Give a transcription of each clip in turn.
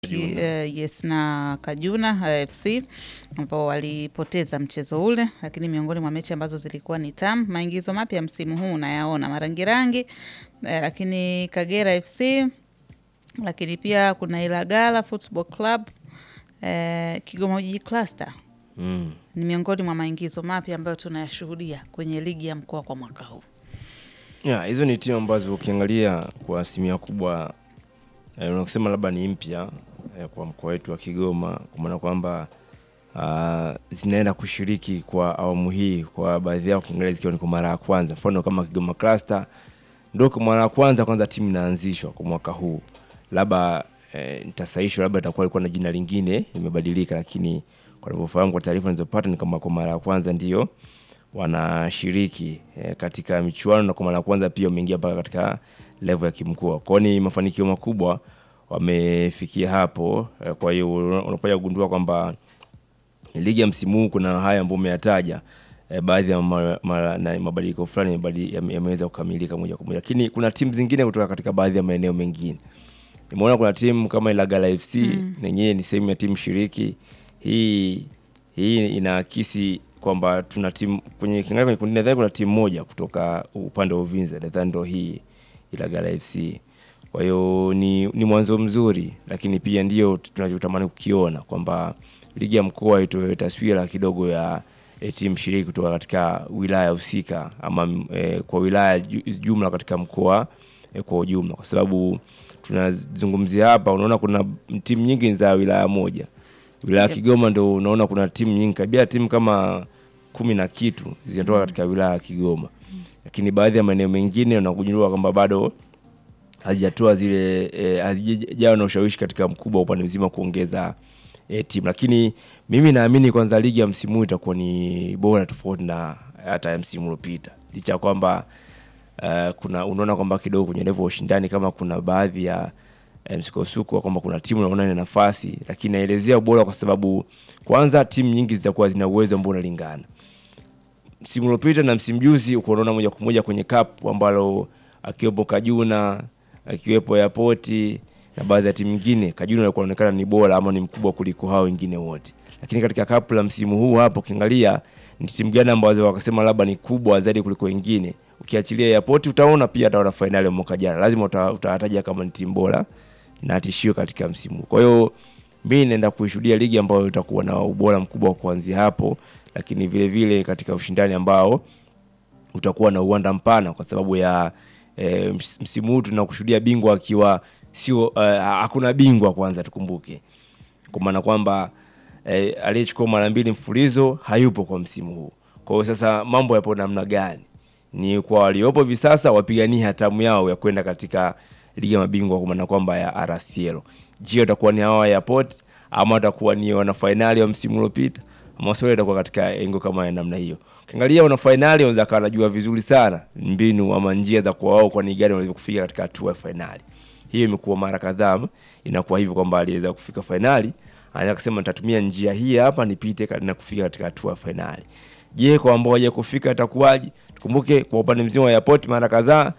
Ki, eh, yes na Kajuna eh, FC ambao walipoteza mchezo ule, lakini miongoni mwa mechi ambazo zilikuwa ni tamu. Maingizo mapya msimu huu unayaona marangirangi eh, lakini Kagera FC, lakini pia kuna Ilagala Football Club eh, Kigoma Ujiji Cluster Mm. ni miongoni mwa maingizo mapya ambayo tunayashuhudia kwenye ligi ya mkoa kwa mwaka huu. Yeah, hizo ni timu ambazo ukiangalia kwa asilimia kubwa eh, unasema labda ni mpya eh, kwa mkoa wetu wa Kigoma, kwa maana kwamba ah, zinaenda kushiriki kwa awamu hii, kwa baadhi yao ukiangalia zikiwa ni kwa mara ya kwanza. Mfano kama Kigoma Cluster ndio kwa mara ya kwanza kwanza timu inaanzishwa kwa mwaka huu, labda eh, nitasahishwa, labda itakuwa ilikuwa na jina lingine imebadilika, lakini kwa navyofahamu kwa taarifa nilizopata ni kama kwa mara ya kwanza ndio wanashiriki eh, katika michuano na kwa mara ya kwanza pia wameingia mpaka katika level ya kimkoa. Kwao ni mafanikio makubwa wamefikia hapo eh, kwa hiyo una- unapoja kugundua kwamba ligi ya msimu huu kuna haya ambayo umeyataja eh, baadhi ya ma- ma- na mabadiliko fulani yamebadi- yame- yameweza kukamilika moja kwa moja, lakini kuna timu zingine kutoka katika baadhi ya maeneo mengine. Nimeona kuna timu kama Ilagala FC mm. nenyewe ni sehemu ya timu shiriki. Hii hii inaakisi kwamba tuna timu kwenye kiangalia kwenye kundi, nadhani kuna timu moja kutoka upande wa Uvinza, nadhani ndo hii Ilagala FC. Kwa hiyo ni, ni mwanzo mzuri, lakini pia ndio tunachotamani kukiona kwamba ligi ya mkoa itoe taswira kidogo ya e, timu shiriki kutoka katika wilaya husika ama e, kwa wilaya ju- jumla katika mkoa e, kwa ujumla, kwa sababu tunazungumzia hapa, unaona kuna timu nyingi za wilaya moja. Wilaya ya Yep. Kigoma ndo unaona kuna timu nyingi kabisa, timu kama kumi na kitu zinatoka katika wilaya ya Kigoma, lakini baadhi ya maeneo mengine unakujua kwamba bado hazijatoa zile eh, hazijawa na ushawishi katika mkubwa wa upande mzima kuongeza eh, timu, lakini mimi naamini kwanza ligi ya msimu huu itakuwa ni bora tofauti na hata ya msimu uliopita, licha ya kwamba uh, kuna unaona kwamba kidogo kwenye level ya ushindani kama kuna baadhi ya eh, msukosuko wa kwamba kuna timu naona ina nafasi, lakini naelezea ubora kwa sababu kwanza timu nyingi zitakuwa zina uwezo ambao unalingana msimu uliopita na msimu juzi uko unaona moja kwa moja kwenye cup ambalo akiwepo Kajuna akiwepo Airport na baadhi ya timu nyingine, Kajuna alikuwa anaonekana ni bora ama ni mkubwa kuliko hao wengine wote, lakini katika cup la msimu huu hapo ukiangalia ni timu gani ambazo wakasema labda ni kubwa zaidi kuliko wengine, ukiachilia Airport utaona pia hata wana fainali ya mwaka jana, lazima uta- utawataja kama ni timu bora na tishio katika msimu huu. Kwa hiyo mimi naenda kuishuhudia ligi ambayo itakuwa na ubora mkubwa kuanzia hapo, lakini vile vile katika ushindani ambao utakuwa na uwanda mpana kwa sababu ya e, msimu huu tunakushuhudia bingwa akiwa sio uh, hakuna bingwa kwanza, tukumbuke kwa maana kwamba e, aliyechukua mara mbili mfulizo hayupo kwa msimu huu. Kwa hiyo sasa mambo yapo namna gani? Ni kwa waliopo hivi sasa wapigania hatamu yao ya kwenda katika ligi ya mabingwa kwa maana kwamba ya RCL. Je, watakuwa ni hawa ya Port ama watakuwa ni wana fainali wa msimu uliopita ama swali itakuwa katika engo kama ya namna hiyo. Ukiangalia wana fainali wanaweza kawa wanajua vizuri sana mbinu ama njia za kwa wao kwa ni gani wanaweza kufika katika hatua ya fainali. Hiyo imekuwa mara kadhaa inakuwa hivyo kwamba aliweza kufika fainali anaweza kusema nitatumia njia hii hapa nipite ka- na kufika katika hatua ya fainali. Je, kwa ambao hawaja kufika itakuwaje? Tukumbuke kwa upande mzima wa Airport mara kadhaa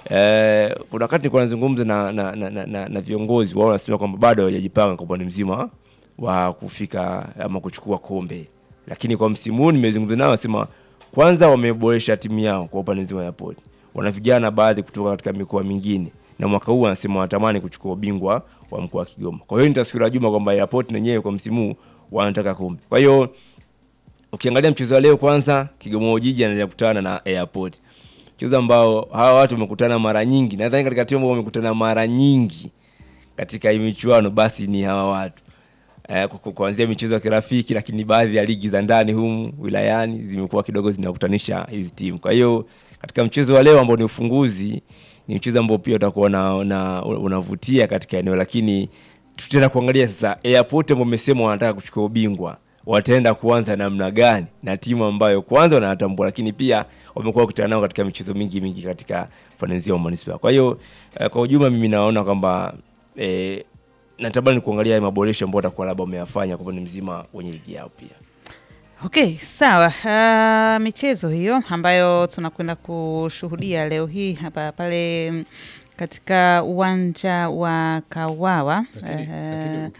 eh, kuna wakati nilikuwa nazungumza na, na, na, na, na, na viongozi wao wanasema kwamba bado hawajajipanga kwa upande mzima wa kufika ama kuchukua kombe, lakini kwa msimu huu nimezungumza nao, wasema kwanza wameboresha timu yao kwa upande mzima wa Airport. Wana vijana baadhi kutoka katika mikoa mingine na mwaka huu wanasema wanatamani kuchukua ubingwa wa mkoa wa Kigoma. Kwa hiyo ni taswira juma kwamba Airport wenyewe kwa msimu huu wanataka kombe. Kwa hiyo ukiangalia mchezo wa leo kwanza, Kigoma Ujiji anaenda kukutana na Airport, mchezo ambao hawa watu wamekutana mara nyingi. Nadhani katika timu ambao wamekutana mara nyingi katika hii michuano basi ni hawa watu eh, ku- ku- kuanzia michezo ya kirafiki, lakini baadhi ya ligi za ndani humu wilayani zimekuwa kidogo zinakutanisha hizi timu. Kwa hiyo katika mchezo wa leo ambao ni ufunguzi, ni mchezo ambao pia utakuwa na, na unavutia katika eneo, lakini tutaenda kuangalia sasa Airport ambao wamesema wanataka kuchukua ubingwa wataenda kuanza namna gani na timu ambayo kwanza wanatambua, lakini pia wamekuwa wakutana nao katika michezo mingi mingi katika pande nzima ya manispaa. Kwa hiyo eh, kwa ujumla mimi naona kwamba eh, natamani kuangalia haya maboresho ambayo watakuwa labda wameyafanya kwa upande mzima wenye ligi yao pia. Okay, sawa. Uh, michezo hiyo ambayo tunakwenda kushuhudia leo hii hapa pale mm, katika uwanja wa Kawawa Lakini, eh, lakini